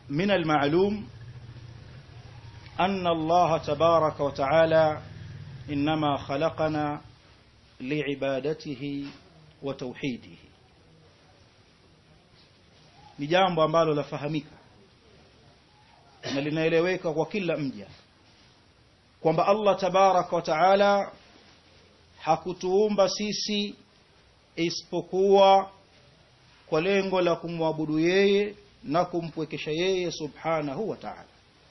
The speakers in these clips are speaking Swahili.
من المعلوم أن الله تبارك وتعالى إنما خلقنا لعبادته وتوحيده ni jambo ambalo lafahamika na linaeleweka kwa kila mja kwamba Allah tabaraka wa taala hakutuumba sisi isipokuwa kwa lengo la kumwabudu yeye na kumpwekesha yeye subhanahu wa ta'ala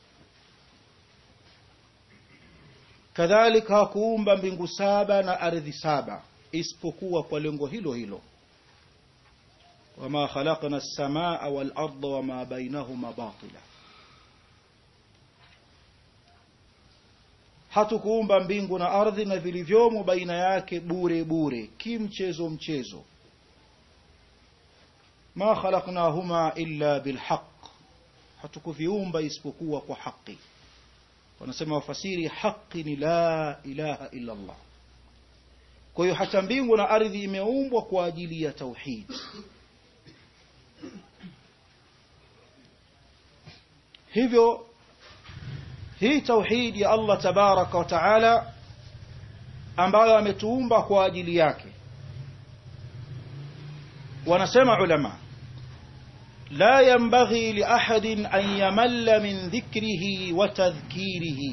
kadhalika hakuumba mbingu saba na ardhi saba isipokuwa kwa lengo hilo hilo wama khalaqna as-samaa wal arda wama bainahuma batila hatukuumba mbingu na ardhi na vilivyomo baina yake bure bure kimchezo mchezo ma khalaqnahuma illa bilhaq hatukuviumba isipokuwa kwa haki wanasema wafasiri haki ni la ilaha illa Allah kwa hiyo hata mbingu na ardhi imeumbwa kwa ajili ya tauhid hivyo hii tauhid ya Allah tabaraka wa taala ambayo ametuumba kwa ajili yake wanasema ulama la yanbaghi li ahadin an yamalla min dhikrihi wa tadhkirihi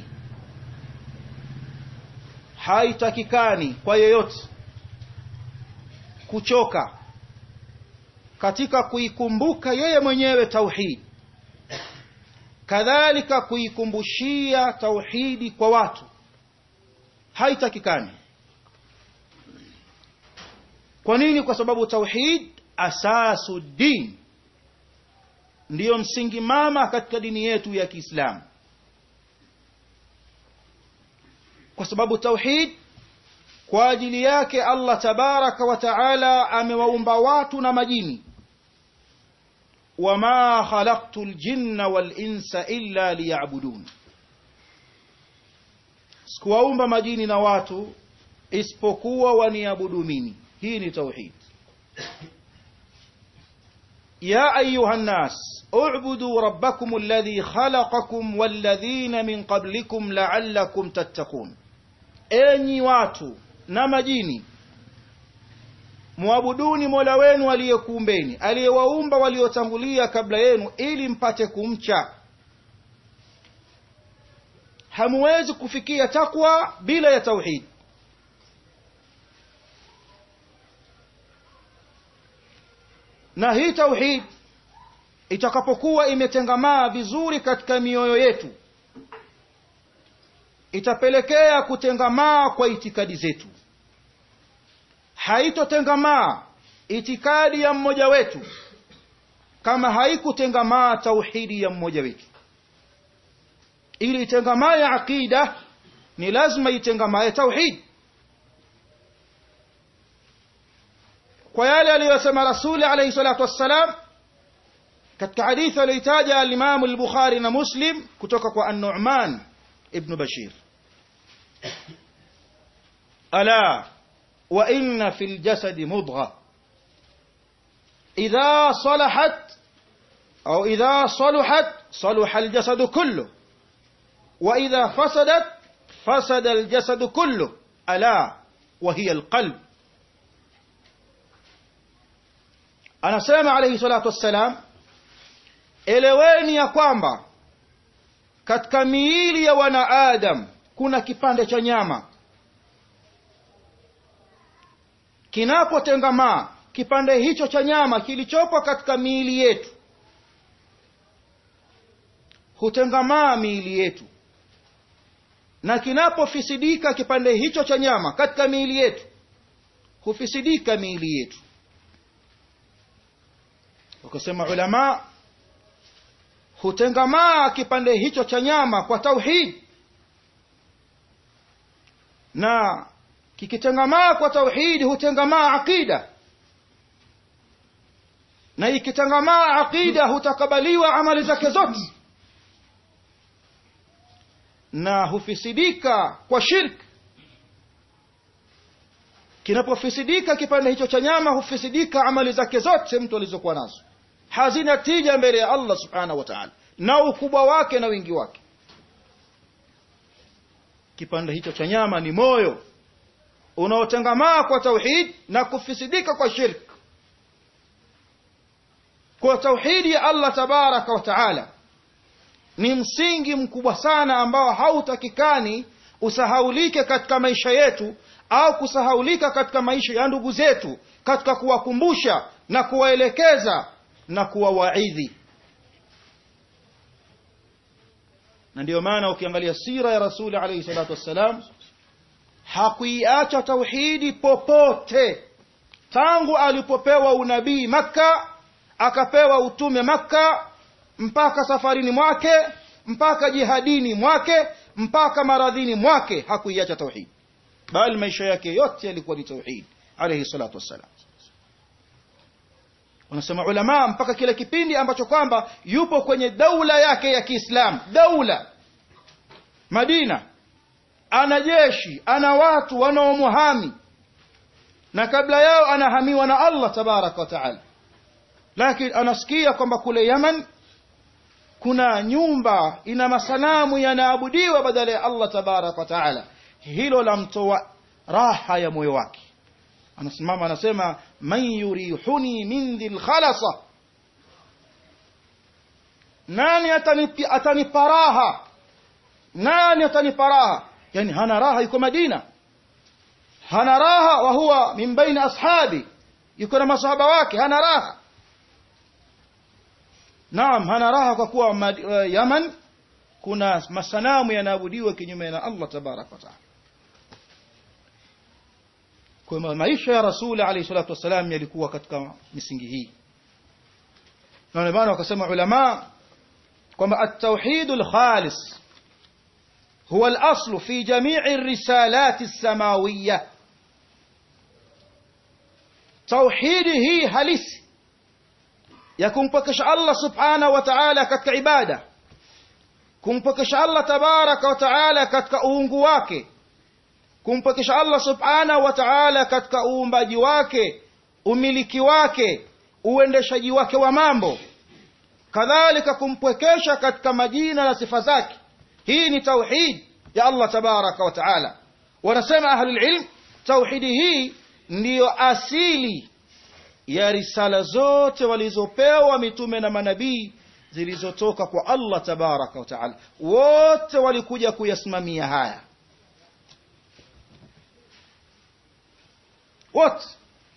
haitakikani kwa yeyote kuchoka katika kuikumbuka yeye mwenyewe tauhid kadhalika kuikumbushia tauhidi kwa watu haitakikani kwa nini kwa sababu tauhid asasu din ndiyo msingi mama katika dini yetu ya Kiislamu kwa sababu tauhid kwa ajili yake Allah tabaraka wa taala amewaumba watu na majini wama khalaqtu aljinna wal insa illa liya'budun sikuwaumba majini na watu isipokuwa waniabudu mimi hii ni tauhid يا أيها الناس اعبدوا ربكم الذي خلقكم والذين من قبلكم لعلكم تتقون enyi watu na majini mwabuduni mola wenu aliyekuumbeni aliyewaumba waliotangulia kabla yenu ili mpate kumcha hamuwezi kufikia takwa bila ya tauhid na hii tauhid itakapokuwa imetengamaa vizuri katika mioyo yetu itapelekea kutengamaa kwa itikadi zetu haitotengamaa itikadi ya mmoja wetu kama haikutengamaa tauhidi ya mmoja wetu ili itengamaa ya aqida ni lazima itengamaa tauhid kwa yale aliyosema rasuli alayhi salatu wassalam katika hadithi aliyotaja al-Imam al-Bukhari na Muslim kutoka kwa An-Nu'man ibn Bashir ala wa inna fil jasadi mudgha idha salahat au idha saluhat saluha al-jasad kullu wa idha fasadat fasada al-jasad kullu ala wa hiya al-qalb anasema alayhi salatu wassalam eleweni ya kwamba katika miili ya wanaadam kuna kipande cha nyama kinapotengamaa kipande hicho cha nyama kilichopo katika miili yetu hutengamaa miili yetu na kinapofisidika kipande hicho cha nyama katika miili yetu hufisidika miili yetu wakasema ulama hutengamaa kipande hicho cha nyama kwa tauhid na kikitengamaa kwa tauhid hutengamaa aqida na ikitengamaa aqida hutakabaliwa amali zake zote na hufisidika kwa shirk kinapofisidika kipande hicho cha nyama hufisidika amali zake zote mtu alizokuwa nazo hazina tija mbele ya Allah subhanahu wa ta'ala na ukubwa wake na wingi wake kipande hicho cha nyama ni moyo unaotengamaa kwa tauhid na kufisidika kwa shirk kwa tauhidi ya Allah tabaraka wa taala ni msingi mkubwa sana ambao hautakikani usahaulike katika maisha yetu au kusahaulika katika maisha ya ndugu zetu katika kuwakumbusha na kuwaelekeza na kuwawaidhi na ndiyo maana ukiangalia sira ya rasuli alayhi salatu wassalam hakuiacha tauhidi popote tangu alipopewa unabii makka akapewa utume makka mpaka safarini mwake mpaka jihadini mwake mpaka maradhini mwake hakuiacha tauhidi bali maisha yake yote yalikuwa ni tauhid alayhi salatu wassalam wanasema ulama mpaka kile kipindi ambacho kwamba yupo kwenye daula yake ya Kiislamu daula Madina ana jeshi ana watu wanaomuhami na kabla yao anahamiwa na Allah tabaraka wa taala lakini anasikia kwamba kule Yaman kuna nyumba ina masanamu yanaabudiwa badala ya Allah tabaraka wa taala hilo la mtoa raha ya moyo wake anasimama anasema man yurihuni min dhil khalasa nani atanipi atanipa raha nani atanipa raha yani hana raha yuko Madina hana raha wa huwa min baina ashabi yuko na masahaba wake hana raha naam hana raha kwa kuwa uh, Yaman kuna masanamu yanaabudiwa kinyume na Allah tabaraka wa taala kwa maisha ya rasuli alayhi salatu wasalam yalikuwa katika misingi hii na ndio maana wakasema ulama kwamba at-tauhid al-khalis huwa al-asl fi jami' ar-risalat as-samawiyya tauhid hii halisi ya kumpokesha Allah subhanahu wa ta'ala katika ibada kumpokesha Allah tabaraka wa ta'ala katika uungu wake kumpokesha Allah subhanahu wa ta'ala katika uumbaji wake umiliki wake uendeshaji wake wa mambo kadhalika kumpwekesha katika majina na sifa zake hii ni tauhid ya Allah tabaraka wa ta'ala wanasema ahlul ilm tauhidi hii ndiyo asili ya risala zote walizopewa mitume na manabii zilizotoka kwa Allah tabaraka wa ta'ala wote walikuja kuyasimamia haya wote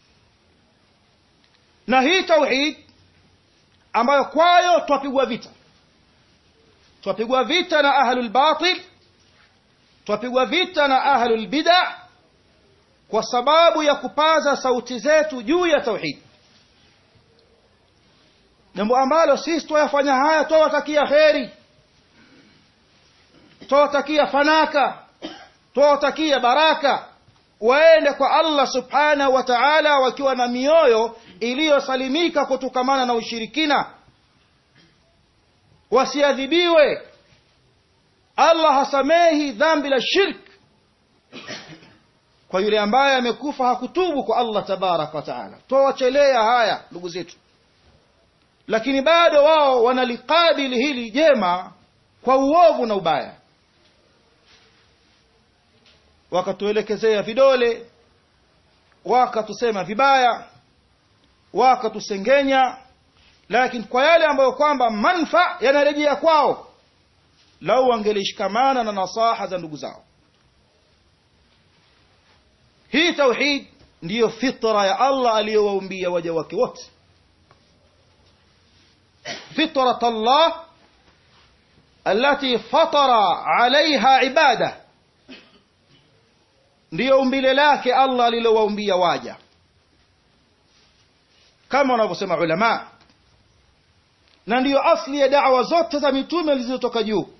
na hii tauhid ambayo kwayo twapigwa vita twapigwa vita na ahlul batil twapigwa vita na ahlul bid'a kwa sababu ya kupaza sauti zetu juu ya tauhid jambo ambalo sisi twayafanya haya twawatakia kheri twawatakia fanaka twawatakia baraka waende kwa Allah subhanahu wa ta'ala wakiwa na mioyo iliyosalimika kutokamana na ushirikina wasiadhibiwe Allah hasamehi dhambi la shirk kwa yule ambaye amekufa hakutubu kwa Allah tabaraka wa taala twawachelea haya ndugu zetu lakini bado wao wanalikabili hili jema kwa uovu na ubaya wakatuelekezea vidole wakatusema vibaya wakatusengenya lakini kwa yale ambayo kwamba manfa yanarejea kwao lau wangelishikamana na nasaha za ndugu zao hii tauhid ndiyo fitra ya Allah aliyowaumbia waja wake wote fitrat Allah التي فطر عليها عباده ndiyo umbile lake Allah alilowaumbia waja kama wanavyosema ulama na ndiyo asli ya da'wa zote za mitume zilizotoka juu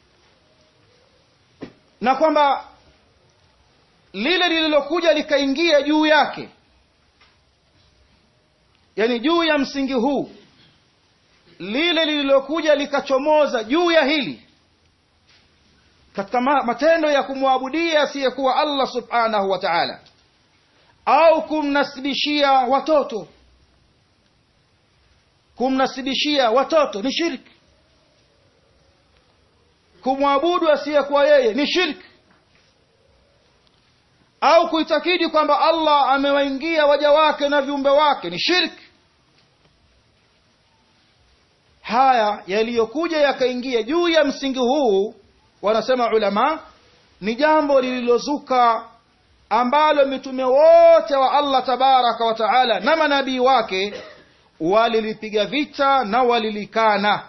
na kwamba lile lililokuja likaingia juu yake yani juu ya msingi huu lile lililokuja likachomoza juu ya hili katika matendo ya kumwabudia asiyekuwa Allah subhanahu wa ta'ala au kumnasibishia watoto kumnasibishia watoto ni shirki kumwabudu asiyekuwa yeye ni shirki au kuitakidi kwamba allah amewaingia waja wake na viumbe wake ni shirki haya yaliyokuja yakaingia juu ya msingi huu wanasema ulama ni jambo lililozuka ambalo mitume wote wa allah tabaraka wa taala na manabii wake walilipiga vita na walilikana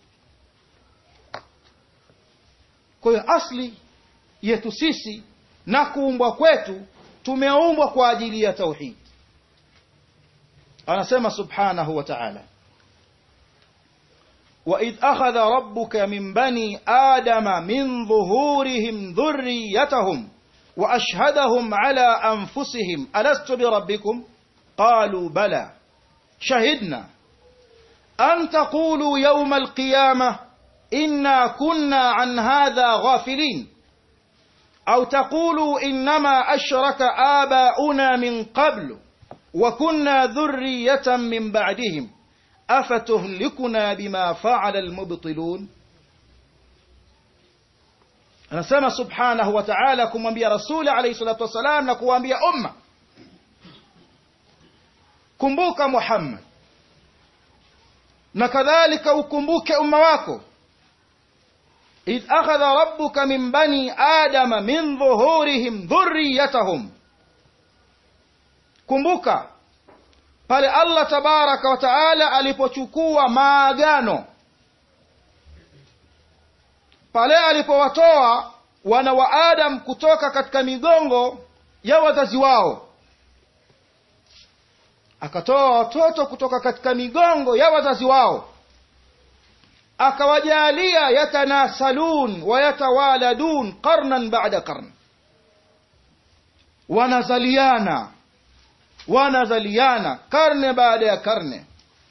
kwa hiyo asli yetu sisi na kuumbwa kwetu tumeumbwa kwa ajili ya tauhid anasema subhanahu wa ta'ala وإذ أخذ ربك من بني آدم من ظهورهم ذريتهم وأشهدهم على أنفسهم ألست بربكم قالوا بلى شهدنا أن تقولوا يوم القيامة إنا كنا عن هذا غافلين أو تقولوا إنما أشرك آباؤنا من قبل وكنا ذرية من بعدهم أفتهلكنا بما فعل المبطلون anasema subhanahu wa ta'ala kumwambia rasuli alayhi salatu wassalam na kuwaambia umma kumbuka muhammad na kadhalika ukumbuke umma wako idh akhadha rabbuka min bani adama min dhuhurihim dhurriyatahum kumbuka pale allah tabaraka wa taala alipochukua maagano pale alipowatoa wana wa adam kutoka katika migongo ya wazazi wao akatoa watoto kutoka katika migongo ya wazazi wao akawajalia yatanasalun wayatawaladun qarnan bada qarn wanazaliana wanazaliana karne baada ya karne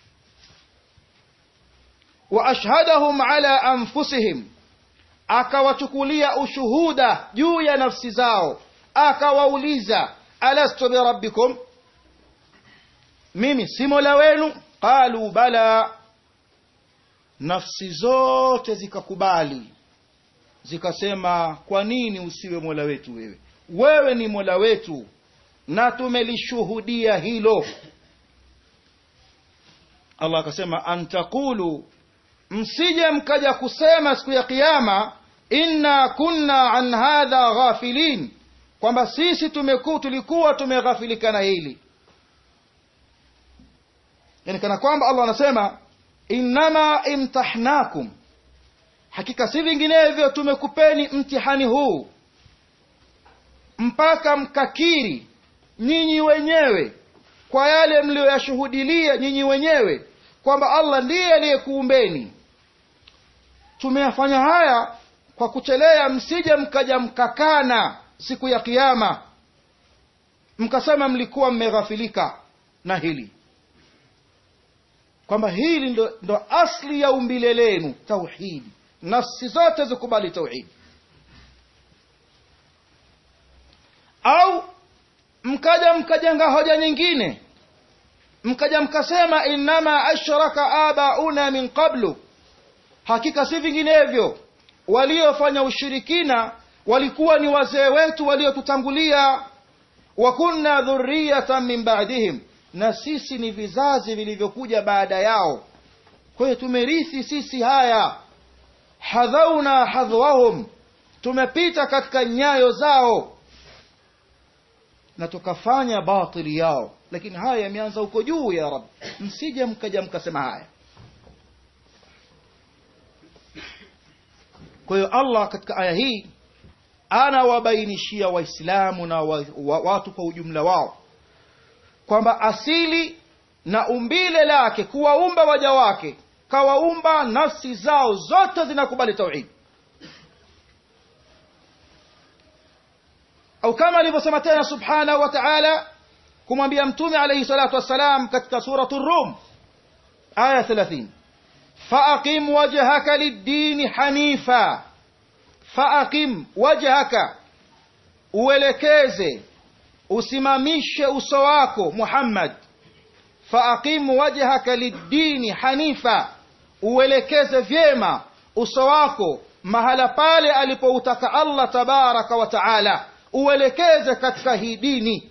wa ashhadahum ala anfusihim akawachukulia ushuhuda juu ya nafsi zao akawauliza alastu birabbikum mimi si mola wenu qalu bala nafsi zote zikakubali zikasema kwa nini usiwe mola wetu wewe wewe ni mola wetu na tumelishuhudia hilo allah akasema antaqulu msije mkaja kusema siku ya kiyama inna kunna an hadha ghafilin kwamba sisi tumeku, tulikuwa tumeghafilika na hili yani kana kwamba allah anasema innama imtahnakum hakika si vinginevyo tumekupeni mtihani huu mpaka mkakiri nyinyi wenyewe kwa yale mliyoyashuhudilia nyinyi wenyewe kwamba allah ndiye aliyekuumbeni tumeyafanya haya kwa kuchelea msije mkaja mkakana siku ya kiama mkasema mlikuwa mmeghafilika na hili kwamba hili ndo, ndo asli ya umbile lenu tauhidi nafsi zote zikubali tauhidi au mkaja mkajenga hoja nyingine mkaja mkasema innama ashraka abauna min qablu hakika si vinginevyo waliofanya ushirikina walikuwa ni wazee wetu waliotutangulia wa kunna dhurriyatan min ba'dihim na sisi ni vizazi vilivyokuja baada yao kwa hiyo tumerithi sisi haya hadhauna hadhwahum tumepita katika nyayo zao na tukafanya batili yao lakini haya yameanza huko juu ya rab msije mkaja mkasema haya kwa hiyo allah katika aya hii anawabainishia waislamu na wa, wa, watu kwa ujumla wao kwamba asili na umbile lake kuwaumba waja wake kawaumba nafsi zao zote zinakubali tauhidi au kama alivyosema tena subhanahu wa ta'ala kumwambia mtume alayhi salatu wassalam katika suratu rum aya 30 faaqim wajhaka lid-din hanifa faaqim wajhaka uelekeze usimamishe uso wako Muhammad faaqim wajhaka lid-din hanifa uelekeze vyema uso wako mahala pale alipoutaka allah tabaraka wa taala uelekeze katika hii dini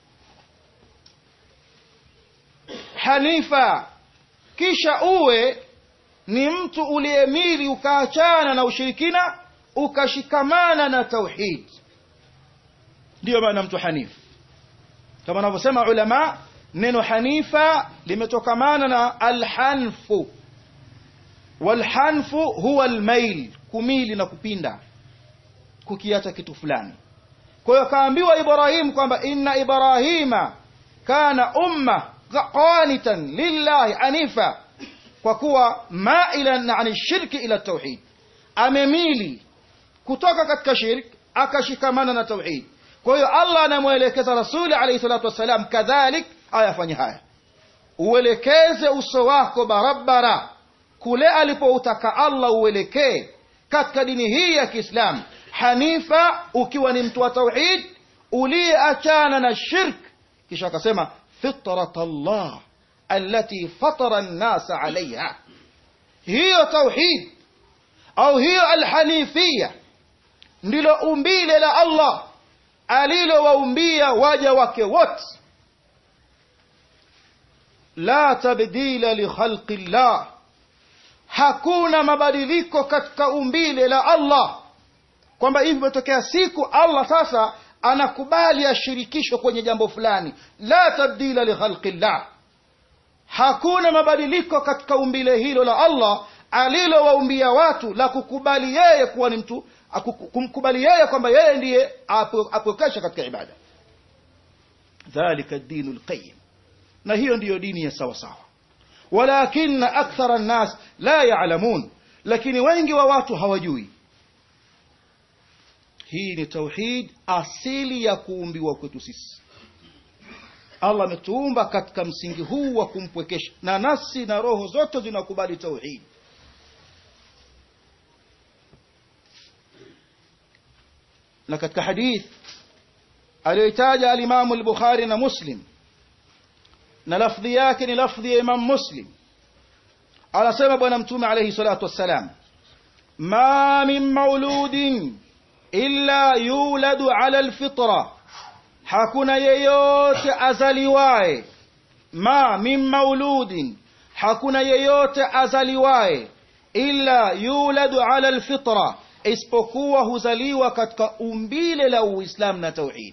hanifa kisha uwe ni mtu uliyemili ukaachana na ushirikina ukashikamana na tauhid ndiyo maana mtu hanifu kama anavyosema ulama neno hanifa limetokamana na alhanfu walhanfu huwa almail kumili na kupinda kukiacha kitu fulani kwa hiyo akaambiwa ibrahim kwamba inna ibrahima kana umma qanitan lillahi hanifa kwa kuwa mailan an shirki ila tauhid amemili kutoka katika shirk akashikamana na tauhid kwa hiyo allah anamwelekeza rasuli alayhi salatu wassalam kadhalik ayafanye haya uelekeze uso wako barabara kule alipoutaka allah uelekee katika dini hii ya kiislamu hanifa ukiwa ni mtu wa tauhid uliyeachana na shirk kisha akasema fitrat allah allati fatara nnasa alaiha hiyo tauhid au hiyo alhanifia ndilo umbile la allah alilowaumbia waja wake wote la tabdila likhalqi llah hakuna mabadiliko katika umbile la allah kwamba hivi imetokea siku allah sasa anakubali ashirikishwe kwenye jambo fulani la tabdila likhalqi llah hakuna mabadiliko katika umbile hilo la allah alilowaumbia watu la kukubali yeye kuwa ni mtu kumkubali yeye kwamba yeye ndiye apokesha katika ibada dhalika dinu lqayim na hiyo ndiyo dini ya sawa sawa walakina akthara nnas la yalamun lakini wengi wa watu hawajui hii ni tauhid asili ya kuumbiwa kwetu sisi allah ametuumba katika msingi huu wa kumpwekesha na nafsi na roho zote zinakubali tauhid na katika hadith aliyoitaja alimamu al-bukhari na muslim na lafdhi yake ni lafdhi ya imam muslim anasema bwana mtume alayhi salatu wassalam ma min mauludin illa yuladu ala alfitra hakuna yeyote azaliwaye ma min mauludin hakuna yeyote azaliwaye illa yuladu ala alfitra isipokuwa huzaliwa katika umbile la uislamu na tauhid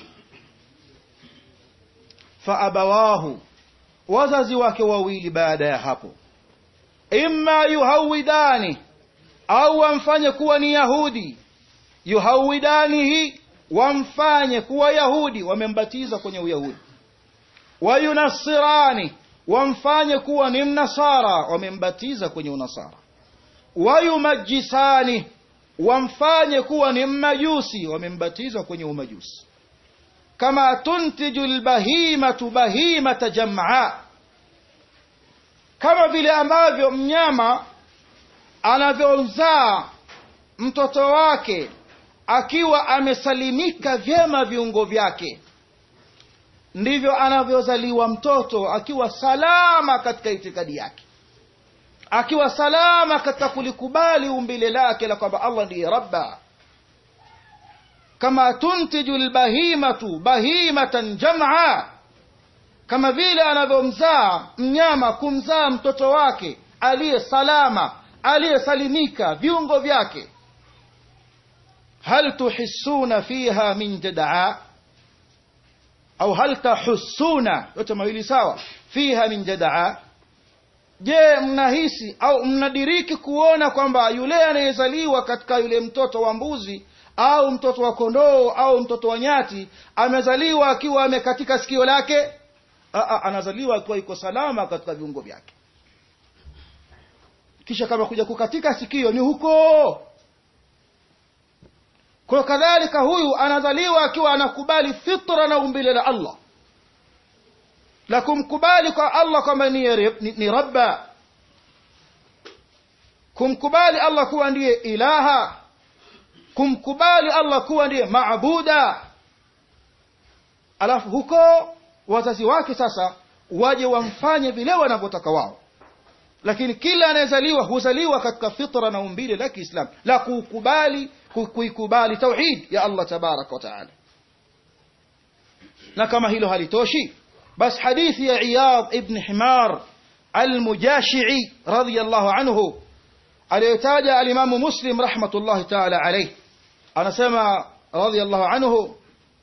faabawahu wazazi wake wawili baada ya hapo imma yuhawidani au wamfanye kuwa ni yahudi yuhawidanihi wamfanye kuwa yahudi wamembatiza kwenye uyahudi wayunasirani wamfanye kuwa ni mnasara wamembatiza kwenye unasara wayumajisani wamfanye kuwa ni mmajusi wamembatiza kwenye umajusi kama tuntiju lbahimatu bahimata jamaa kama vile ambavyo mnyama anavyozaa mtoto wake akiwa amesalimika vyema viungo vyake ndivyo anavyozaliwa mtoto akiwa salama katika itikadi yake akiwa salama katika kulikubali umbile lake la kwamba allah ndiye rabba kama tuntiju lbahimatu bahimatan jamaa kama vile anavyomzaa mnyama kumzaa mtoto wake aliye salama aliyesalimika viungo vyake hal tuhissuna fiha min jadaa au hal tahussuna yote mawili sawa fiha min jadaa je mnahisi au mnadiriki kuona kwamba yule anayezaliwa katika yule mtoto wa mbuzi au mtoto wa kondoo au mtoto wa nyati amezaliwa akiwa amekatika sikio lake Aa, anazaliwa akiwa iko salama katika viungo vyake kisha kama kuja kukatika sikio ni huko kwa kadhalika huyu anazaliwa akiwa anakubali fitra na umbile la allah la kumkubali kwa allah kwamba ni, ni, ni rabba kumkubali allah kuwa ndiye ilaha kumkubali allah kuwa ndiye maabuda alafu huko wazazi wake sasa waje wamfanye vile wanavyotaka wao lakini kila anayezaliwa huzaliwa katika fitra na umbile la kiislamu la kukubali kuikubali tauhid ya allah tabaraka wa taala na kama hilo halitoshi basi hadithi ya iyad ibn himar almujashii radiallahu anhu aliyotaja alimamu muslim rahmatullahi taala alaih anasema radiallahu anhu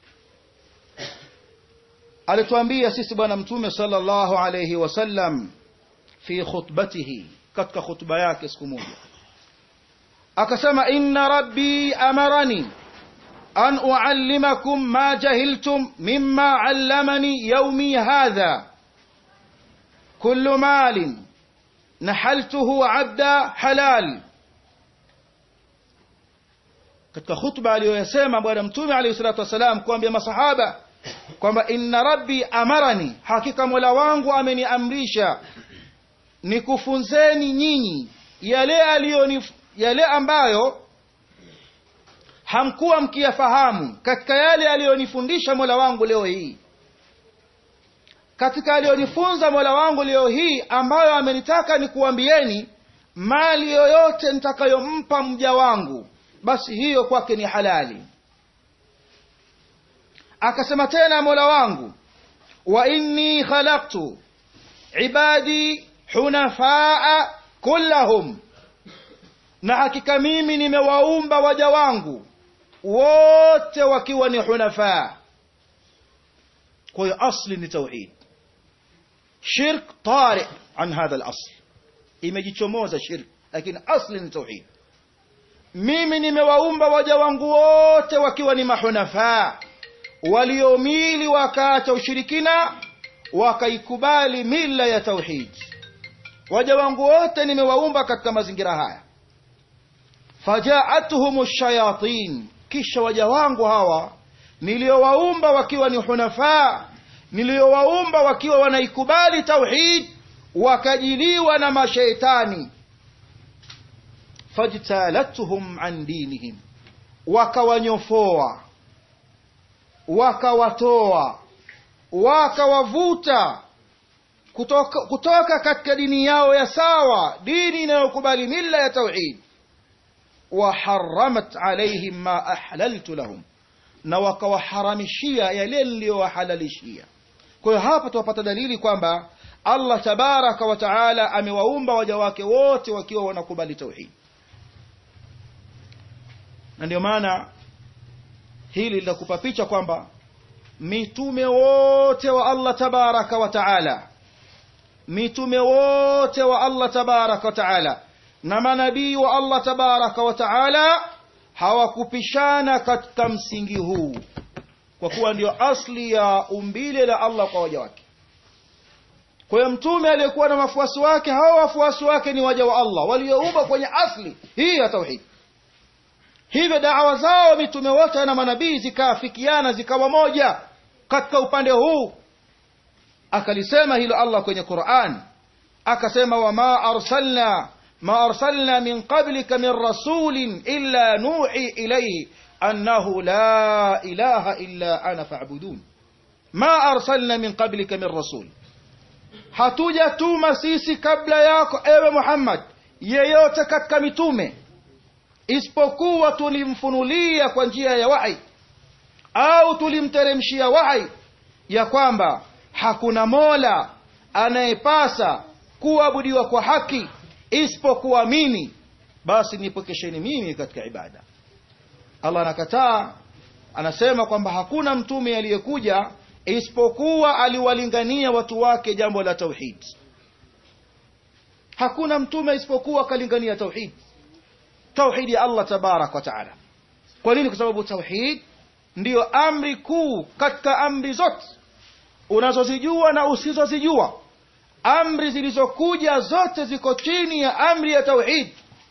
alituambia sisi bwana mtume sallallahu alayhi wasallam fi khutbatihi katika khutba yake siku moja akasema inna rabbi amarani an uallimakum ma jahiltum mimma allamani yaumi hadha kullu malin nahaltuhu abda halal katika khutba aliyoyasema bwana mtume alayhi salatu wasalam kuambia masahaba kwamba inna rabbi amarani hakika mola wangu ameniamrisha nikufunzeni nyinyi yale aliyonif yale ambayo hamkuwa mkiyafahamu katika yale aliyonifundisha mola wangu leo hii katika aliyonifunza mola wangu leo hii ambayo amenitaka nikuambieni mali yoyote nitakayompa mja wangu basi hiyo kwake ni halali akasema tena mola wangu wa inni khalaqtu ibadi hunafaa kullahum na hakika mimi nimewaumba waja wangu wote wakiwa ni hunafaa kwa hiyo asli ni tauhid shirk tari an hadha al-asl imejichomoza shirk lakini asli ni tauhid mimi nimewaumba waja wangu wote wakiwa ni mahunafaa waliomili wakaacha ushirikina wakaikubali mila ya tauhid waja wangu wote nimewaumba katika mazingira haya fajaatuhum shayatin kisha waja wangu hawa niliowaumba wakiwa ni hunafaa niliowaumba wakiwa wanaikubali tauhid wakajiliwa na mashaitani fajtalatuhum an dinihim wakawanyofoa wakawatoa wakawavuta kutoka, kutoka katika dini yao ya sawa dini inayokubali mila ya tauhid waharamat alaihim ma ahlaltu lahum na wakawaharamishia yale niliyowahalalishia kwa hiyo hapa tunapata dalili kwamba allah tabaraka wa taala amewaumba waja wake wote wakiwa wanakubali tauhid na ndio maana hili linakupa picha kwamba mitume wote wa allah tabaraka wa taala mitume wote wa allah tabaraka wa taala na manabii wa allah tabaraka wa taala hawakupishana katika msingi huu kwa kuwa ndio asli ya umbile la allah kwa waja wake kwa hiyo mtume aliyekuwa na wafuasi wake hawa wafuasi wake ni waja wa allah walioumba kwenye asli hii ya tauhid hivyo dawa zao mitume wote na manabii zikaafikiana zikawa moja katika upande huu akalisema hilo allah kwenye quran akasema wama arsalna ma arsalna min qablika min rasulin illa nuhi ilayhi annahu la ilaha illa ana fa'budun ma arsalna min qablika min rasul hatujatuma sisi kabla yako ewe muhammad yeyote katika mitume isipokuwa tulimfunulia kwa njia ya wahi au tulimteremshia wahi ya kwamba hakuna mola anayepasa kuabudiwa kwa haki isipokuwa mimi basi nipokesheni mimi katika ibada allah anakataa anasema kwamba hakuna mtume aliyekuja isipokuwa aliwalingania watu wake jambo la tauhid hakuna mtume isipokuwa akalingania tauhid tauhid ya allah tabarak wa taala kwa nini kwa sababu tauhid ndiyo amri kuu katika amri zote unazozijua na usizozijua amri zilizokuja zote ziko chini ya amri ya tauhid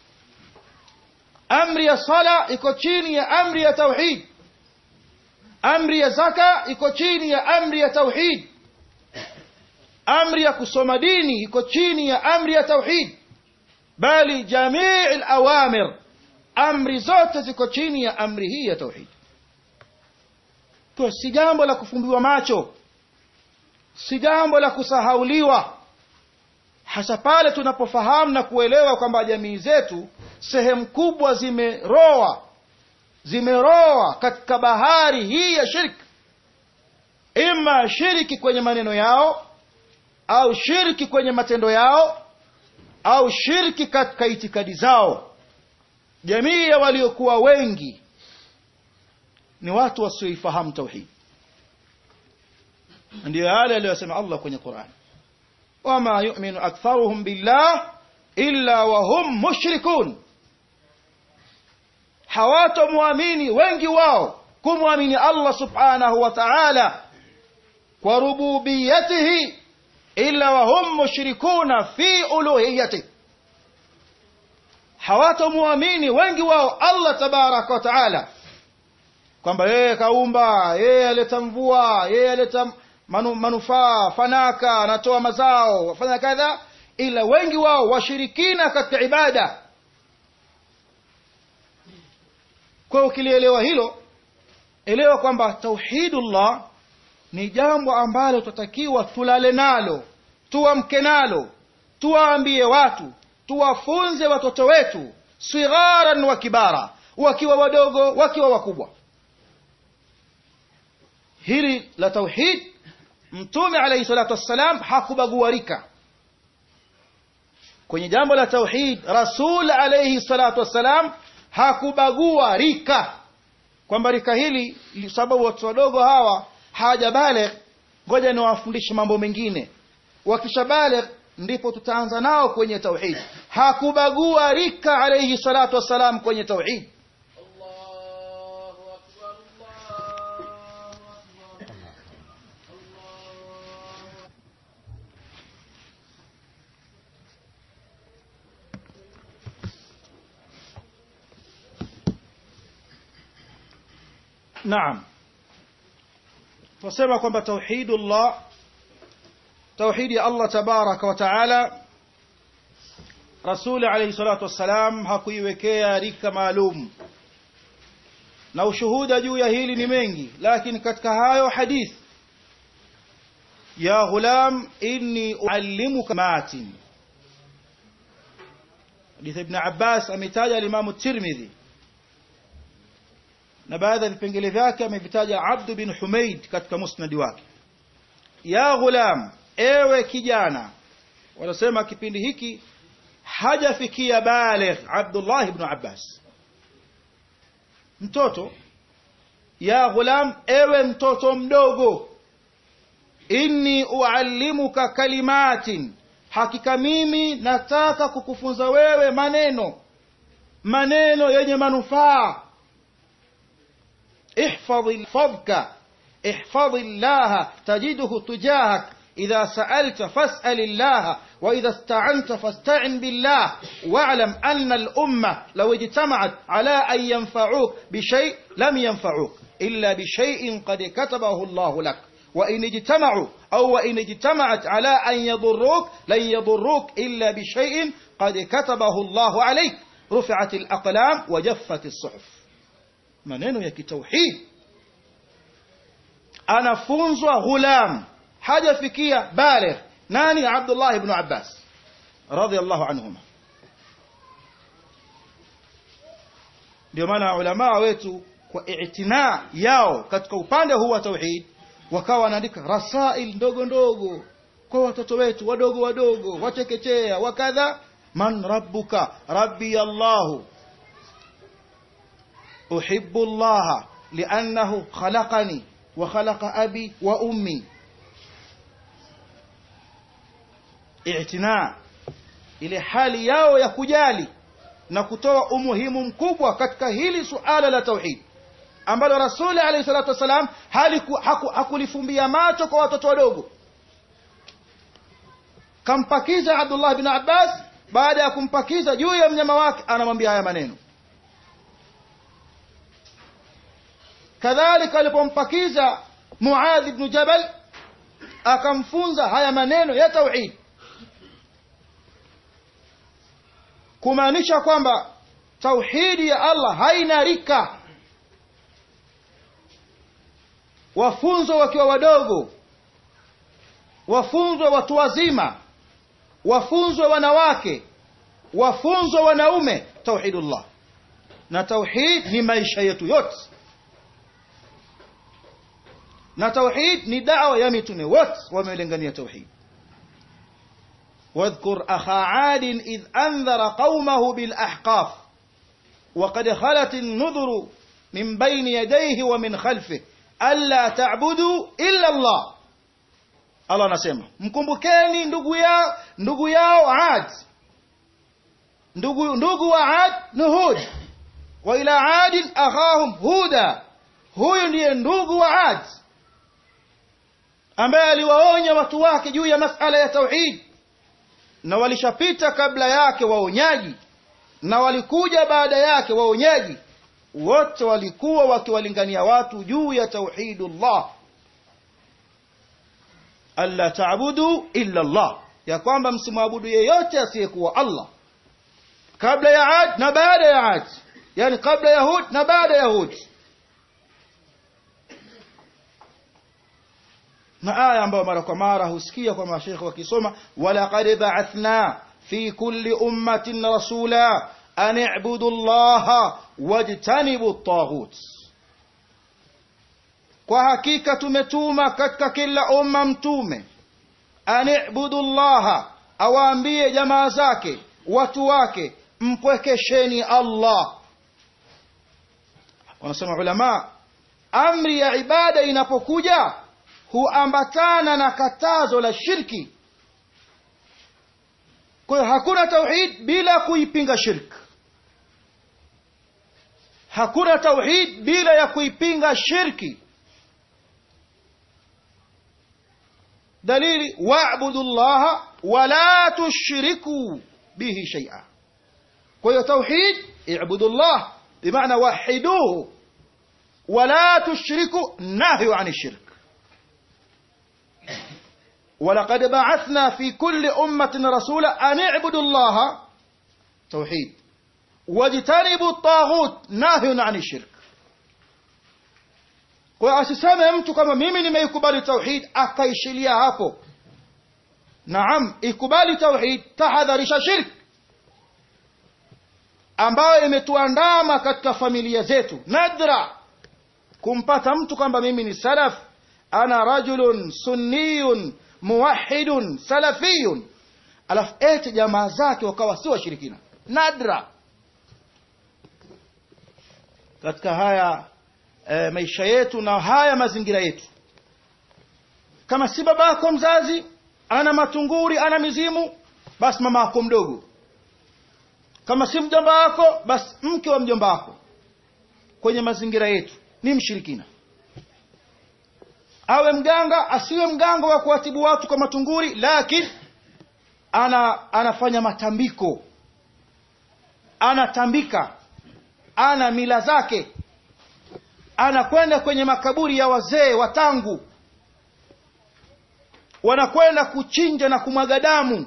amri ya sala iko chini ya amri ya tauhid amri ya zaka iko chini ya amri ya tauhid amri ya kusoma dini iko chini ya amri ya tauhid bali jamii alawamir amri zote ziko chini ya amri hii ya tauhid kwa si jambo la kufumbiwa macho si jambo la kusahauliwa hasa pale tunapofahamu na kuelewa kwamba jamii zetu sehemu kubwa zimeroa zimeroa katika bahari hii ya shirki ima shiriki kwenye maneno yao au shirki kwenye matendo yao au shirki katika itikadi zao jamii ya waliokuwa wengi ni watu wasioifahamu tauhid ndiyo yale aliyosema allah kwenye quran wama yuminu aktharuhum billah illa wahum mushrikun hawatomwamini wengi wao kumwamini allah subhanahu wa taala kwa rububiyatihi illa wahum mushrikuna fi uluhiyatihi hawatomwamini wengi wao allah tabaraka wa taala kwamba yeye kaumba yeye aleta mvua yeye aleta manu, manufaa fanaka anatoa mazao wafanya kadha ila wengi wao washirikina katika ibada kwa hiyo ukilielewa hilo elewa kwamba tauhidullah ni jambo ambalo tutatakiwa tulale nalo tuamke nalo tuwaambie watu tuwafunze watoto wetu sigharan wa kibara wakiwa wadogo wakiwa wakubwa hili la tauhid mtume alayhi salatu wassalam hakubagua rika kwenye jambo la tauhid rasul alayhi salatu wassalam hakubagua rika kwamba rika hili sababu watu wadogo hawa hawajabaligh ngoja niwafundishe mambo mengine wakishabaligh ndipo tutaanza nao kwenye tauhid hakubagua rika alayhi salatu wassalam kwenye tauhid naam tunasema kwamba tauhidullah tauhidi ya allah tabaraka wa taala rasuli alayhi salatu wassalam hakuiwekea rika maalum na ushuhuda juu ya hili ni mengi lakini katika hayo hadith ya ghulam inni uallimuka matin hadith ibn abbas ametaja alimamu tirmidhi na baadhi ya vipengele vyake amevitaja abdu bin humaid katika musnadi wake ya ghulam ewe kijana wanasema kipindi hiki hajafikia baligh abdullah ibn abbas mtoto ya ghulam ewe mtoto mdogo inni uallimuka kalimatin hakika mimi nataka kukufunza wewe maneno maneno yenye manufaa احفظ فضك احفظ الله تجده تجاهك إذا سألت فاسأل الله وإذا استعنت فاستعن بالله واعلم أن الأمة لو اجتمعت على أن ينفعوك بشيء لم ينفعوك إلا بشيء قد كتبه الله لك وإن اجتمعوا أو وإن اجتمعت على أن يضروك لن يضروك إلا بشيء قد كتبه الله عليك رفعت الأقلام وجفت الصحف maneno ya kitauhid anafunzwa ghulam hajafikia baligh nani abdullah ibn abbas radhiallahu anhuma ndio maana ulamaa wetu kwa itina yao katika upande huu wa tauhid wakawa wanaandika rasail ndogo ndogo kwa watoto wetu wadogo wadogo wachekechea wakadha man rabbuka rabbi allahu أحب الله لأنه خلقني وخلق أبي وأمي اعتناء ile hali yao ya kujali na kutoa umuhimu mkubwa katika hili suala la tauhid ambalo rasuli alayhi salatu wassalam hakulifumbia macho kwa watoto wadogo kampakiza abdullah bin abbas baada ya kumpakiza juu ya mnyama wake anamwambia haya maneno kadhalika alipompakiza muadh ibn jabal akamfunza haya maneno ya tauhid kumaanisha kwamba tauhidi ya allah haina rika wafunzwe wakiwa wadogo wafunzwe watu wazima wafunzwe wanawake wafunzwe wanaume tauhidullah na tauhid ni maisha yetu yote na tauhid ni dawa ya mitume wote wamelengania tauhid واذكر أخا عاد إذ أنذر قومه بالأحقاف وقد خلت النذر من بين يديه ومن خلفه ألا تعبدوا إلا الله Allah anasema mkumbukeni ndugu yao ndugu yao Ad ndugu ndugu wa Ad ni Hud wa ila Ad akhahum Huda huyu ndiye ndugu wa Ad ambaye aliwaonya watu wake juu ya masala ya tauhid na walishapita kabla yake waonyaji na walikuja baada yake waonyaji wote walikuwa wakiwalingania watu juu ya tauhidullah alla taabudu illa Allah ya kwamba msimwabudu yeyote asiyekuwa Allah kabla ya Ad na baada ya Ad yani kabla ya Hud na baada ya Hud na aya ambayo mara kwa mara husikia kwa mashekhe wakisoma walaqad ba'athna fi kulli ummatin rasula an i'budu allaha wajtanibu at-taghut kwa hakika tumetuma katika kila umma mtume an i'budu allaha awaambie jamaa zake watu wake mpwekesheni Allah wanasema ulama amri ya ibada inapokuja huambatana na katazo la shirki kwa hiyo hakuna tauhid bila kuipinga shirk hakuna tauhid bila ya kuipinga shirki dalili wa'budu llaha wala tushriku bihi shay'a kwa hiyo tauhid i'budu llah bimaana wahiduhu wala tushriku nahyu ani shirk ولقد بعثنا في كل أمة رسولا أن اعبدوا الله توحيد واجتنبوا الطاغوت ناهي عن الشرك kwa asiseme mtu kama mimi nimeikubali tauhid akaishilia hapo naam ikubali tauhid tahadharisha shirk ambayo imetuandama katika familia zetu nadra kumpata mtu kwamba mimi ni salaf ana rajulun sunniyun muwahidun salafiyun alafu ete jamaa zake wakawa si washirikina nadra katika haya e, maisha yetu na haya mazingira yetu kama si babako mzazi ana matunguri ana mizimu basi mama yako mdogo kama si mjomba wako basi mke wa mjomba wako kwenye mazingira yetu ni mshirikina awe mganga asiwe mganga wa kuwatibu watu kwa matunguri lakini ana anafanya matambiko anatambika ana mila zake anakwenda kwenye makaburi ya wazee watangu wanakwenda kuchinja na kumwaga damu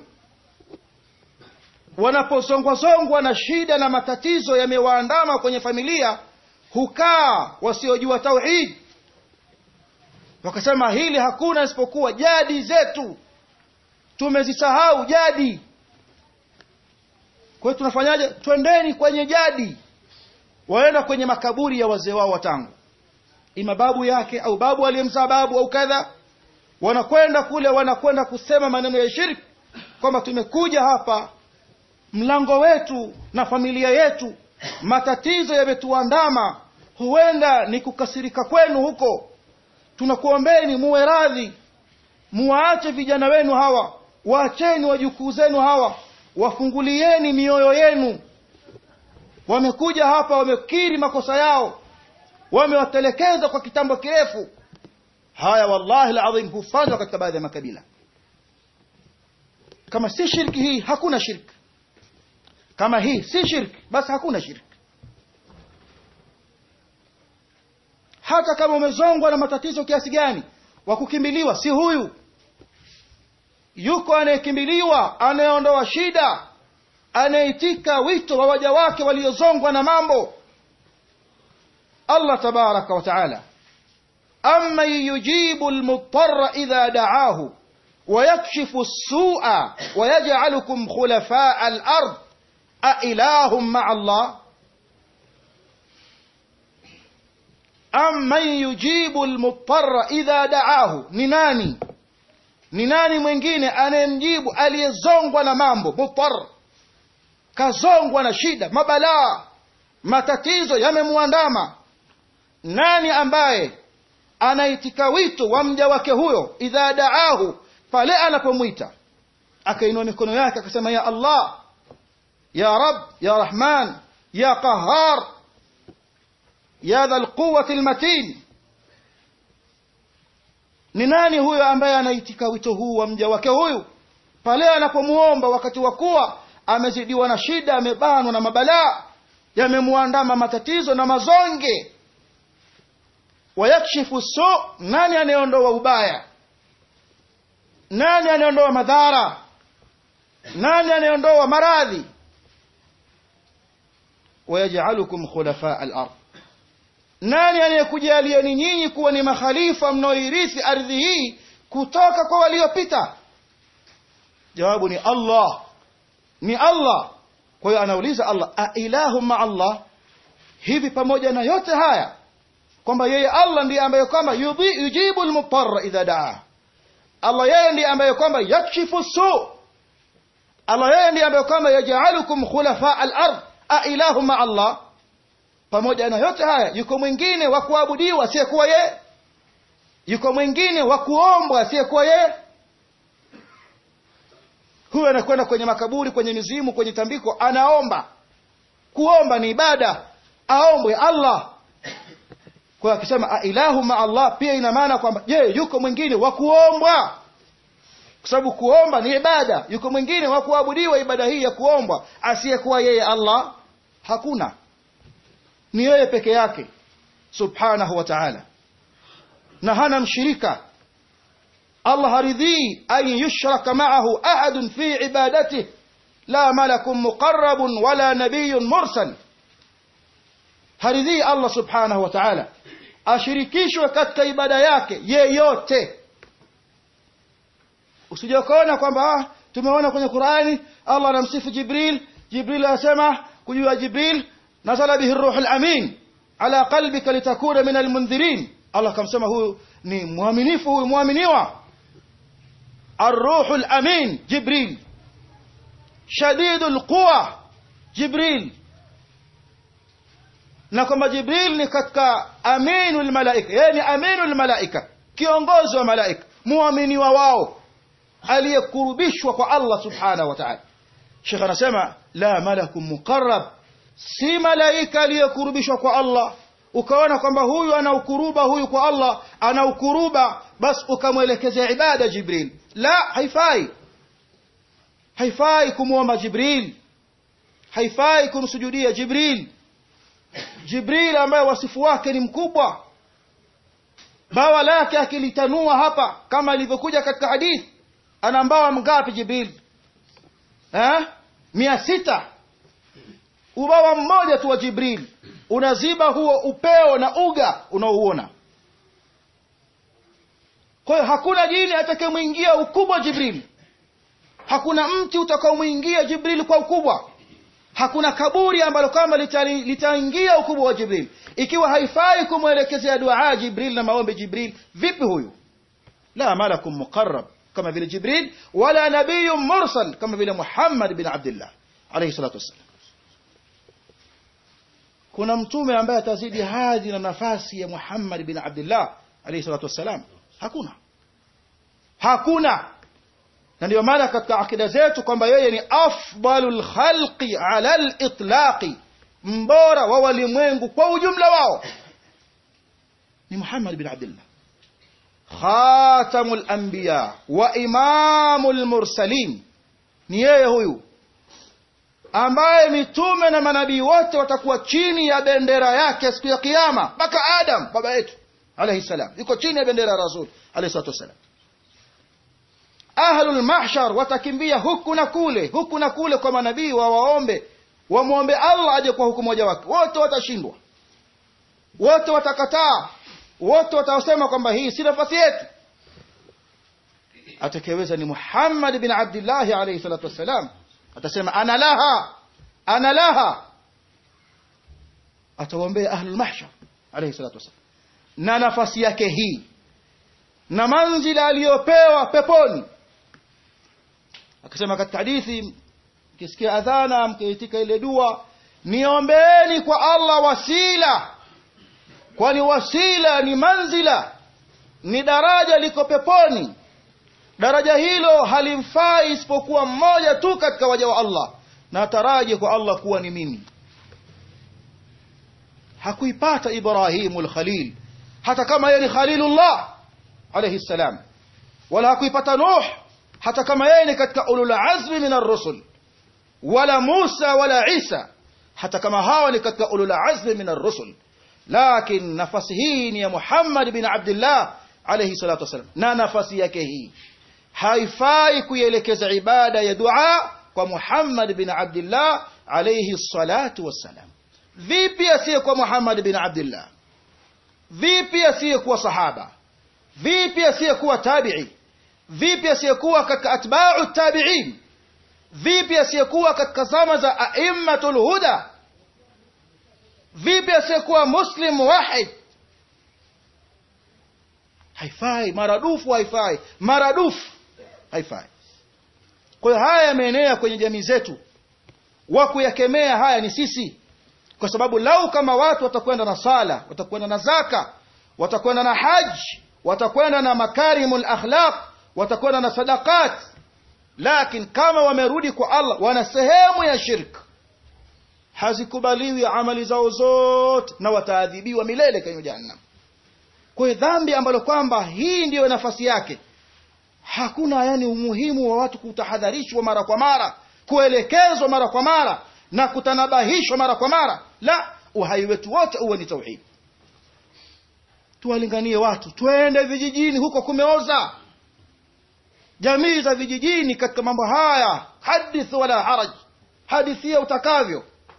wanapozongwazongwa na shida na matatizo yamewaandama kwenye familia hukaa wasiojua tauhid wakasema hili hakuna isipokuwa jadi zetu tumezisahau jadi kwa hiyo tunafanyaje twendeni kwenye jadi waenda kwenye makaburi ya wazee wao watangu ima babu yake au babu aliyemzaa babu au kadha wanakwenda kule wanakwenda kusema maneno ya shirki kwamba tumekuja hapa mlango wetu na familia yetu matatizo yametuandama huenda ni kukasirika kwenu huko tunakuombeni muwe radhi muwaache vijana wenu hawa waacheni wajukuu zenu hawa wafungulieni mioyo yenu wamekuja hapa wamekiri makosa yao wamewatelekeza kwa kitambo kirefu haya wallahi ladhim hufanywa katika baadhi ya makabila kama si shirki hii hakuna shirki kama hii si shirki basi hakuna shirki hata kama umezongwa na matatizo kiasi gani wa kukimbiliwa si huyu yuko anayekimbiliwa anayeondoa shida anayeitika wito wa waja wake waliozongwa na mambo allah tabaraka wa taala amman yujibu lmudtara idha daahu ويكشف السوء ويجعلكم خلفاء الأرض أإله مع الله أم من يجيب المضطر إذا دعاه نناني ni nani mwingine anayemjibu aliyezongwa na mambo mutar kazongwa na shida mabalaa matatizo yamemwandama nani ambaye anaitika wito wa mja wake huyo idha daahu pale anapomwita akainua mikono yake akasema ya allah ya rab ya rahman ya qahar ya dha lquwati lmatin ni nani huyo ambaye anaitika wito huu wa mja wake huyu pale anapomuomba wakati wa kuwa amezidiwa na shida amebanwa na mabalaa yamemwandama matatizo na mazonge wayakshifu su nani anayeondoa ubaya nani anayeondoa madhara nani anayeondoa maradhi wayajalukum khulafaa al-ard nani anayekujalieni nyinyi kuwa ni makhalifa mnaoirithi ardhi hii kutoka kwa waliopita jawabu ni allah ni allah kwa hiyo anauliza allah ailahu maa allah hivi pamoja na yote haya kwamba yeye allah ndiye ambaye kwamba yujibu lmutara idha daa allah yeye ndiye ambaye kwamba yakshifu su allah yeye ndiye ambaye kwamba yajalukum khulafaa alard ailahu maa allah pamoja na yote haya yuko mwingine wa kuabudiwa asiyekuwa yeye yuko mwingine wa kuombwa asiyekuwa yeye huyo anakwenda kwenye makaburi kwenye mizimu kwenye tambiko anaomba kuomba ni ibada aombwe allah kwa akisema ailahu ma allah pia ina maana kwamba je yuko mwingine wa kuombwa kwa sababu kuomba ni ibada yuko mwingine wa kuabudiwa ibada hii ya kuombwa asiyekuwa yeye allah hakuna ni yeye peke yake subhanahu wa ta'ala na hana mshirika Allah haridhii an yushraka ma'ahu ahadun fi ibadatihi la malakun muqarrabun wala nabiyyun mursal haridhii Allah subhanahu wa ta'ala ashirikishwe katika ibada yake yeyote usije ukaona kwamba ah, tumeona kwenye Qur'ani Allah anamsifu Jibril Jibril anasema kujua Jibril nazala bihi ruhu al-amin ala qalbika litakuna min al-mundhirin Allah kamsema huyu ni mwaminifu huyu muaminiwa الروح الأمين جبريل شديد القوى جبريل na kwamba jibril ni katika aminu lmalaika yeye ni aminu lmalaika kiongozi wa malaika muaminiwa wao aliyekurubishwa kwa allah subhanahu wa taala shekh anasema la malaku muqarab si malaika aliyekurubishwa kwa allah ukaona kwamba huyu ana ukuruba huyu kwa allah ana ukuruba basi ukamwelekezea ibada jibril la haifai haifai kumwomba jibril haifai kumsujudia jibril jibril ambaye wasifu wake ni mkubwa bawa lake akilitanua hapa kama ilivyokuja katika hadithi ana mbawa mgapi jibril eh? mia sita ubawa mmoja tu wa jibril unaziba huo upeo na uga unaouona kwa hiyo hakuna jini atakayemwingia ukubwa jibril hakuna mti utakaomwingia jibril kwa ukubwa hakuna kaburi ambalo kama litaingia ukubwa wa jibril ikiwa haifai kumwelekezea duaa jibril na maombi jibril vipi huyu la malakun muqarrab kama vile jibril wala nabiyun mursal kama vile muhammad bin abdillah alayhi salatu wassalam kuna mtume ambaye atazidi hadhi na nafasi ya muhammad bin abdillah alayhi salatu wassalam hakuna hakuna na ndio maana katika akida zetu kwamba yeye ni afdalul khalqi ala litlaqi mbora wa walimwengu kwa ujumla wao ni muhammad bin abdillah khatamu lanbiya wa imamu lmursalin ni yeye huyu ambaye mitume na manabii wote watakuwa chini ya bendera yake siku ya kiama mpaka adam baba yetu alaihi salam yuko chini ya bendera ya rasul alaihi salatu wassalam ahlul mahshar watakimbia huku na kule huku na kule kwa manabii wawaombe wamwombe allah aje kwa hukumu moja wake wote watashindwa wote watakataa wote watasema kwamba hii si nafasi yetu atakayeweza ni Muhammad bin Abdullah alayhi salatu wassalam atasema ana laha ana laha atawaombea ahlul mahshar alayhi salatu wassalam na nafasi yake hii na manzila aliyopewa peponi akasema katika hadithi mkisikia adhana mkiitika ile dua niombeeni kwa Allah wasila kwani wasila ni manzila ni daraja liko peponi daraja hilo halimfai isipokuwa mmoja tu katika waja wa Allah na taraji kwa Allah kuwa ni mimi hakuipata Ibrahimu al-Khalil hata kama yeye ni Khalilullah alayhi salam wala hakuipata Nuh hata kama yeye ni katika ulul azmi min ar-rusul wala Musa wala Isa hata kama hawa ni katika ulul azmi min ar-rusul lakin nafasi hii ni ya Muhammad bin Abdullah alayhi salatu wasalam na nafasi yake hii haifai kuielekeza ibada ya dua kwa Muhammad bin Abdullah alayhi salatu wassalam vipi asiyekuwa Muhammad bin Abdullah vipi asiyekuwa sahaba vipi asiyekuwa tabi'i vipi asiyekuwa katika atba'u tabi'in vipi asiyekuwa katika zama za a'immatul huda vipi asiyekuwa muslim wahid haifai maradufu haifai maradufu haifai kwa hiyo haya yameenea kwenye jamii zetu wa kuyakemea haya ni sisi kwa sababu lau kama watu watakwenda na sala watakwenda na zaka watakwenda na haji watakwenda na makarimul akhlaq watakwenda na sadaqat lakini kama wamerudi kwa Allah wana sehemu ya shirk hazikubaliwi amali zao zote na wataadhibiwa milele kwenye jahannam kwa hiyo dhambi ambalo kwamba hii ndiyo nafasi yake hakuna yani umuhimu wa watu kutahadharishwa mara kwa mara kuelekezwa mara kwa mara na kutanabahishwa mara kwa mara la uhai wetu wote uwe ni tauhid tuwalinganie watu twende vijijini huko kumeoza jamii za vijijini katika mambo haya hadith wala haraj hadithia utakavyo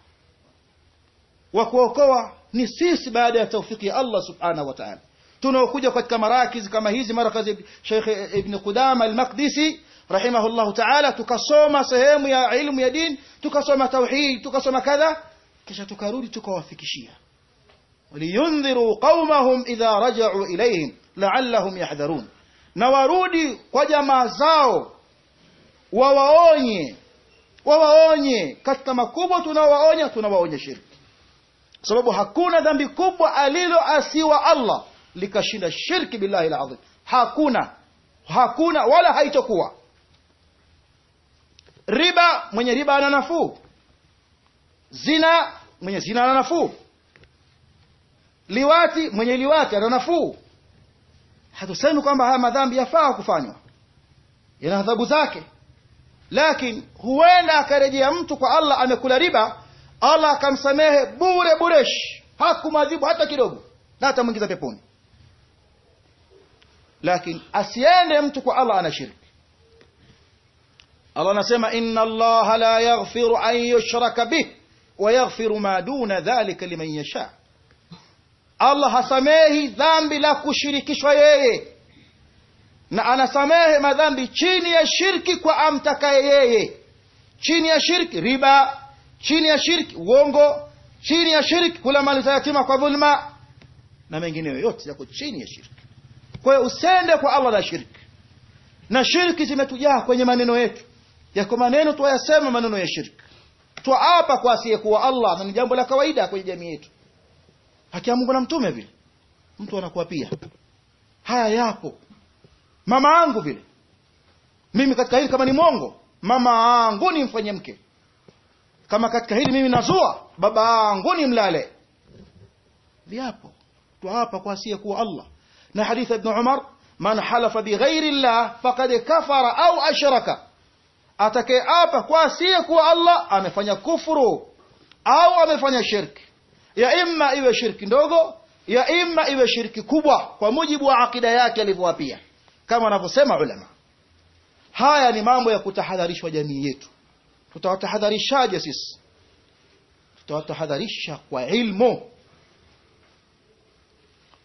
wa kuokoa ni sisi baada ya taufiki ya Allah subhanahu wa ta'ala tunaokuja katika marakizi kama hizi marakazi Sheikh Ibn Qudama al-Maqdisi rahimahullahu ta'ala tukasoma sehemu ya ilmu ya dini tukasoma tauhid tukasoma kadha kisha tukarudi tukawafikishia waliyundhiru qaumahum idha raja'u ilayhim la'allahum yahdharun na warudi kwa jamaa zao wawaonye wawaonye katika makubwa tunawaonya tunawaonya shirki kwa sababu hakuna dhambi kubwa aliloasiwa Allah likashinda shirki billahi alazim hakuna hakuna wala haitokuwa riba mwenye riba ana nafuu zina mwenye zina ana nafuu liwati mwenye liwati ana nafuu hatusemi kwamba haya madhambi yafaa kufanywa yana adhabu zake lakini huenda akarejea mtu kwa Allah amekula riba Allah akamsamehe bure buresh hakumadhibu hata kidogo na atamwingiza peponi lakini asiende mtu kwa Allah ana shirki Allah anasema inna Allah la yaghfiru an yushraka bih wa yaghfiru ma duna dhalika liman yasha Allah hasamehi dhambi la kushirikishwa yeye na anasamehe madhambi chini ya shirki kwa amtakaye yeye chini ya shirki riba chini ya shirki uongo chini ya shirki kula mali za yatima kwa dhulma na mengineyo yote yako chini ya shirki kwa hiyo usende kwa Allah na shirki na shirki zimetujaa kwenye maneno yetu yako maneno tuyasema maneno ya shirki twaapa kwa asiyekuwa Allah na ni jambo la kawaida kwenye jamii yetu haki ya Mungu na mtume vile mtu anakuwa pia haya yapo mama yangu vile mimi katika hili kama ni mwongo mama yangu ni mfanye mke kama katika hili mimi nazua baba yangu ni mlale viapo twaapa kwa asiyekuwa Allah na hadithi ibn Umar man halafa bighairi Allah faqad kafara au ashraka atakayeapa kwa asiyekuwa Allah amefanya kufuru au amefanya shirki ya imma iwe shirki ndogo ya imma iwe shirki kubwa kwa mujibu wa akida yake alivyoapia kama wanavyosema ulama haya ni mambo ya kutahadharishwa jamii yetu tutawatahadharishaje sisi tutawatahadharisha kwa ilmu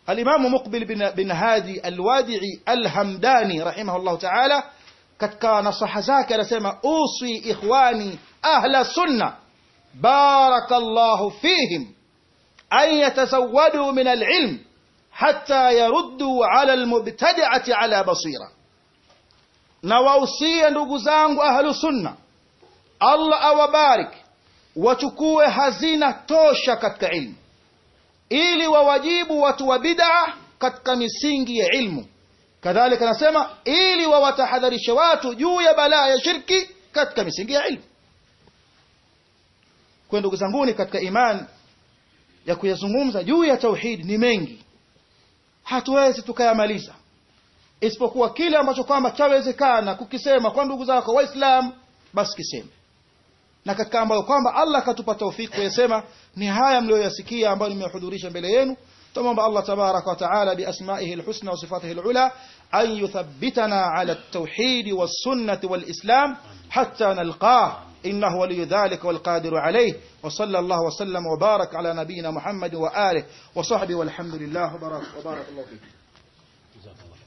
alimamu muqbil bin, bin hadi alwadii alhamdani rahimahullahu taala katika nasaha zake anasema uswi ikhwani ahla sunna barakallahu fihim an yatazawadu min alilm hatta yaruddu ala almubtadi'ati ala basira na wausia ndugu zangu ahlu sunna Allah awabarik wachukue hazina tosha katika ilmu ili wawajibu watu wa bid'a katika misingi ya ilmu kadhalika anasema ili wawatahadharishe watu juu ya balaa ya shirki katika misingi ya ilmu kwa ndugu zanguni katika iman ya kuyazungumza juu ya tauhid ni mengi hatuwezi tukayamaliza isipokuwa kile ambacho kwamba chawezekana kukisema kwa ndugu zako waislam basi kiseme na katika ambayo kwamba Allah katupa taufiki kuyasema ni haya mlioyasikia ambayo nimehudhurisha mbele yenu tumomba Allah tabaraka wa taala biasmaihi alhusna wa sifatihi alula an yuthabbitana ala at-tauhid was-sunnah wal-islam hatta nalqah إنه ولي ذلك والقادر عليه وصلى الله وسلم وبارك على نبينا محمد وآله وصحبه والحمد لله وبارك, وبارك الله فيك جزاك الله